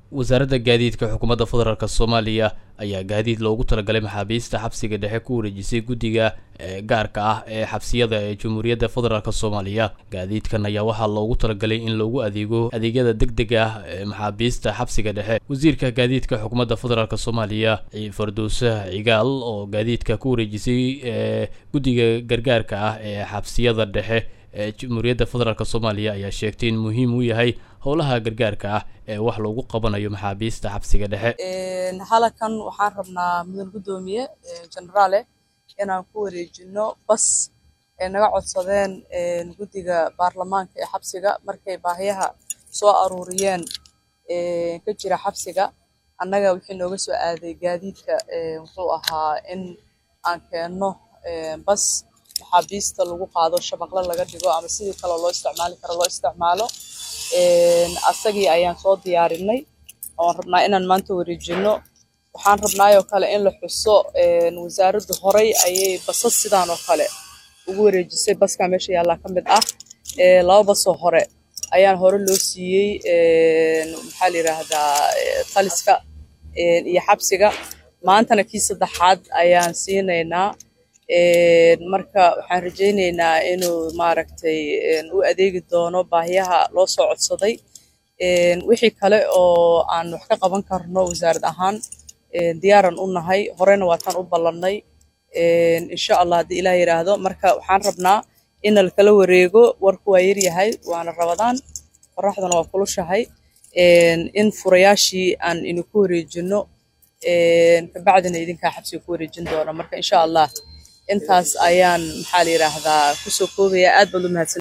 wasaaradda gaadiidka xukuumadda federaalk soomaaliya ayaa gaadiid loogu talagalay maxaabiista xabsiga dhexe ku wareejisay guddiga gaarka ah ee xabsiyada ee jamhuuriyadda federaalk soomaaliya gaadiidkan ayaa waxaa loogu talagalay in loogu adeego adeegyada deg dega ah ee maxaabiista xabsiga dhexe wasiirka gaadiidka xukuumadda federaalk soomaaliya farduuse cigaal oo gaadiidka ku wareejisay guddiga gargaarka ah ee xabsiyada dhexe ee jamhuuriyadda federaalk soomaaliya ayaa sheegtay in muhiim uu yahay howlaha gargaarka ah ee wax loogu qabanayo maxaabiista xabsiga dhexe halakan waxaan rabnaa mudan guddoomiye generaale inaan ku wareejino bas ay naga codsadeen guddiga baarlamaanka ee xabsiga markay baahiyaha soo aruuriyeen ka jira xabsiga annaga wixii nooga soo aaday gaadiidka wuxuu ahaa in aan keenno bas maxaabiista lagu qaado shabaqle laga dhigo ama sidii kale loo isticmaali karo loo isticmaalo asagii ayaan soo diyaarinay oon rabnaa inaan maanta wareejino waxaan rabnaayoo kale in la xuso wasaaraddu horay ayay basas sidaan oo kale ugu wareejisay baskaa meesha yaallaa ka mid ah laba basoo hore ayaan hore loo siiyey maxaa la yidhaahdaa taliska iyo xabsiga maantana kii saddexaad ayaan siinaynaa marka waxaan rajaynaynaa inuu maaragtay u adeegi doono baahiyaha loo soo codsaday wixii kale oo aan wax ka qaban karno wasaarad ahaan diyaaran u nahay horena waataan u ballannay insha allah haddii ilaah yidhaahdo marka waxaan rabnaa in lakala wareego warku waa yaryahay waana rabadaan qoraxduna waa kulushahay in furayaashii aan idinku wareejino kabacdina idinkaa xabsiga ku wareejin doona marka insha allah intaas ayaan maxaa la yidhaahdaa kusoo koobaya aad baad u mahadsan